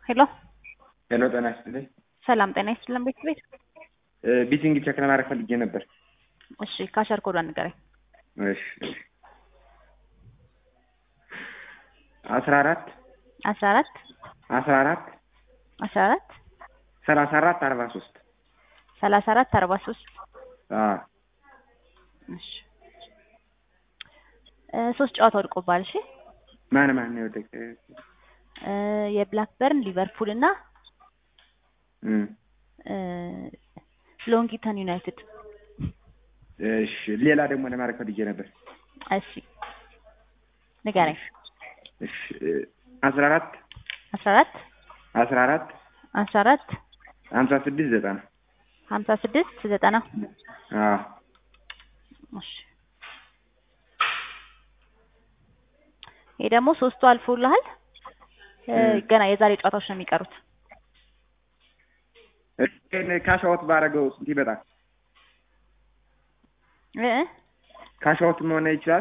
ሄሎ ሄሎ ጤና ይስጥልኝ። ሰላም ጤና ይስጥልን ቤት ቤት ቢቲንግ ቼክ ለማድረግ ፈልጌ ነበር። እሺ ካሸር ኮዷን ንገረኝ። እሺ እሺ አስራ አራት አስራ አራት አስራ አራት አስራ አራት ሰላሳ አራት አርባ ሶስት ሰላሳ አራት አርባ ሶስት እሺ እ ሶስት ጨዋታ ወድቆባል። እሺ ማን ማን ነው የወደቀ? እ የብላክበርን ሊቨርፑል እና እም እ ሎንጊተን ዩናይትድ እሺ ሌላ ደግሞ ለማድረግ ፈልጌ ነበር። እሺ ንገረኝ። እሺ አስራ አራት አስራ አራት አስራ አራት አስራ አራት ሀምሳ ስድስት ዘጠና ሀምሳ ስድስት ዘጠና አዎ እሺ ይሄ ደግሞ ሶስቱ አልፎልሃል። እ ገና የዛሬ ጨዋታዎች ነው የሚቀሩት። ካሻዎት ባረገው ስንት ይመጣል? እ ካሻዎት መሆን ይችላል?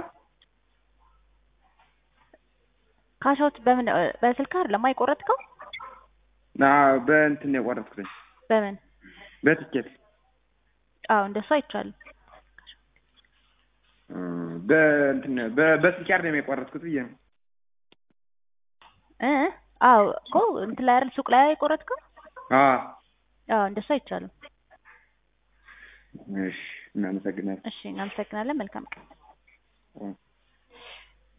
ካሻውት በምን በስልክ አይደለም የቆረጥከው? አዎ በእንትን ነው የቆረጥኩት። በምን በትኬት አዎ እንደሱ አይቻልም። እም በእንትን በ- በስልክ አይደለም የቆረጥኩት ብዬ ነው። እ አዎ እኮ እንትን ላይ አይደል ሱቅ ላይ የቆረጥከው? አዎ አዎ እንደሱ አይቻልም። እሺ እናመሰግናለን። እሺ እናመሰግናለን። መልካም ቀን። እም